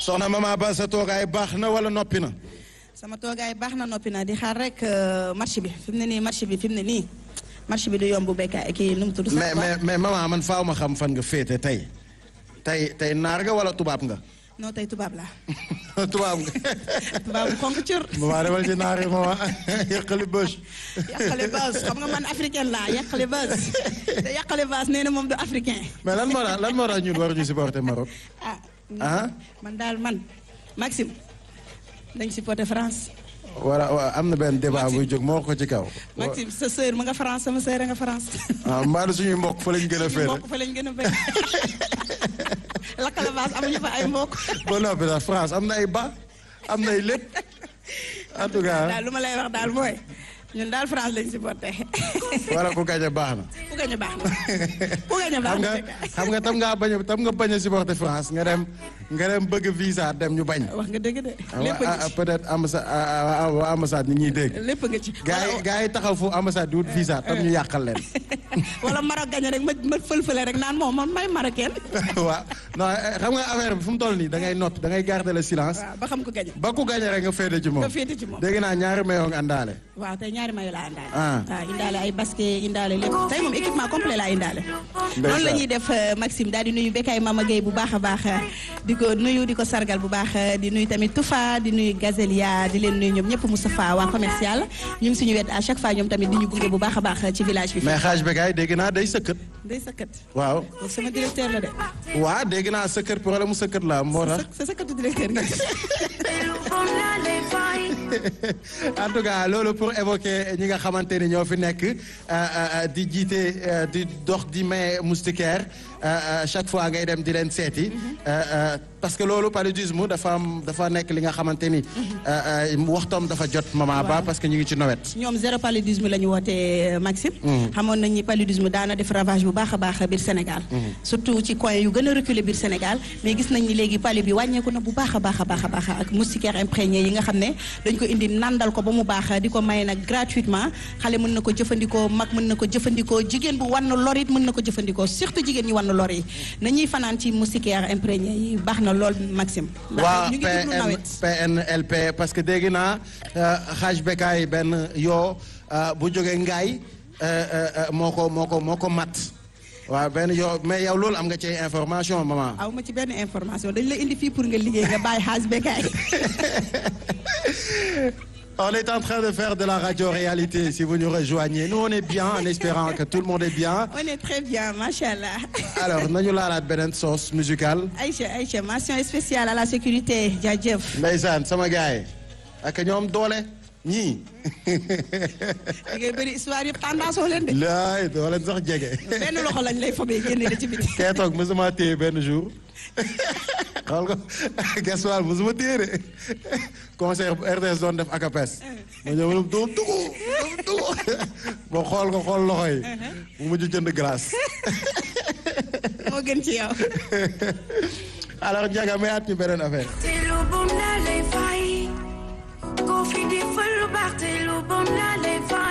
soxna Mama Ba sa toogaay baax na wala noppi na. sama toogaay baax na noppi na di xaar rek marché bi fi mu ne nii marché bi fi mu ne nii marché bi du yomb béykat kii nu mu tudd. mais mais mais maman man faaw ma xam fan nga féete tey tey tey naar nga wala tubaab nga. non tey tubaab laa. tubaab nga. tubaab bu xonk cër. maman demal ci naar yi maman yàqali bës. yàqale bës xam nga man africaine laa yàqale bës te yàqale bës nee na moom du africain. mais lan moo tax lan moo tax ñun waruñu supporter Maroc. ah. ah. man daal man Maxime dañ supporter France. wala am na benn débat buy jóg moo ko ci kaw. Maxime sa sœur ma nga France sama sœur nga France. ah mbaa suñuy mbokk fa lañ gën a féere. mbokk fa lañ gën a féere lakkale baas amuñu fa ay mbokk. ba noppi sax France am na ay ba am na ay lépp en tout cas. daal lu ma lay wax daal mooy ñun daal France lañ supporter. wala ku gañe baax na. ku gañe baax na ku gañe baax xam nga na. xam nga tam ngaa bañ a tam nga bañ a supporter France nga dem nga dem bëgg visa dem ñu bañ. wax nga dëgg de lépp ah nga ci peut-être ambassade waa ambassade ni ñuy dégg. lépp nga ci. gaa yi gaa yi taxaw fu ambassade di wut visa tam ñu yàqal leen. wala Maroc gañe rek ma ma fël-fële rek naan moom man may marocaine. waaw non xam nga affaire bi fu mu toll nii da ngay nopp da ngay garder le silence. waaw ba xam ko gañe. ba ku gañe rek nga féete ci moom. nga féete ci moom. dégg naa ñaari mayoo nga àndaale. waaw tey ñaari mayo laa indaale. Ah. waaw indaale ay basket indaale lépp tey moom équipement complet laa indaale. noonu la ñuy def euh, Maxime daal di nuyu Bekay Mama Gueye bu baax a baax di ko nuyu di ko sargal bu baax di nuyu tamit Toufa di nuyu Gazelia di leen nuyu ñoom ñëpp Moustapha waa commercial ñu ngi suñu wet à chaque fois ñoom tamit di ñu gunge bu baax a baax ci village bi. mais xaaj begaay dégg naa day sëkkat. day sëkkat. waaw. kooku sama directeur la de. waa dégg naa sëkkat problème mu sëkkat la moo tax. sa sëkkatu directeur nga. en tout cas loolu pour évoquer ñi nga xamante ni ñoo fi nekk euh, euh, di jiite euh, di dox di may moustiquaire chaque fois ngay dem di leen seeti. parce que loolu paludisme dafa am dafa nekk li nga xamante ni. waxtoom dafa jot maman ba parce que ñu ngi ci nawet. ñoom zéro paludisme la ñu wootee Maxime. xamoon nañ ni paludisme daana def ravage bu baax a baax biir Sénégal. surtout ci coin yu gën a reculé biir Sénégal mais gis nañ ni léegi palu bi wàññeeku na bu baax a baax a baax a baax ak moustiquaire imprégné yi nga xam ne dañ ko indi nandal ko ba mu baax di ko maye nag gratuitement xale mën na ko jëfandikoo mag mën na ko jëfandikoo jigéen bu wan lor it mën na ko jëfandikoo surtout jigéen ñi wan lor yi nañuy fanaan ci moustiquaire imprégné yi baax na lool Maxime. waa ndax ñu ngi dugg PN nawet. PNLP parce que dégg naa xaaj bekaay benn yoo bu jógee ngaay moo ko moo ko moo ko mat waaw benn yoo mais yow loolu am nga ci information maman. aw ma ci benn information dañ la indi fii pour nga liggéey nga bàyyi xaas bekaay. On est en train de faire de la radio-réalité si vous nous rejoignez. Nous, on est bien en espérant que tout le monde est bien. on est très bien macha allah. Alors, nañu laalaat beneen sauce musicale. Aïcha Aïcha mention spéciale à la sécurité jaajëf. Ndeysaan sama gars yi ak ñoom doole ñii. da ngay bëri histoire yëpp tendance oo leen de. laay doole sax jege. benn loxo lañ lay fobee génne la ci biti. kee toog mosuma téye benn jour xool ko gasoil mosuma téye de concert bu RTS doon def akapes ma ñëw ma doom dugu doom dugu ba xool ko xool loxo yi mu mujj jënd glace moo gën ci yow. alors Ndiaga mayaat ñu beneen affaire te lu bon la lay fay ko fi di fal lu baax te lu bon la lay fay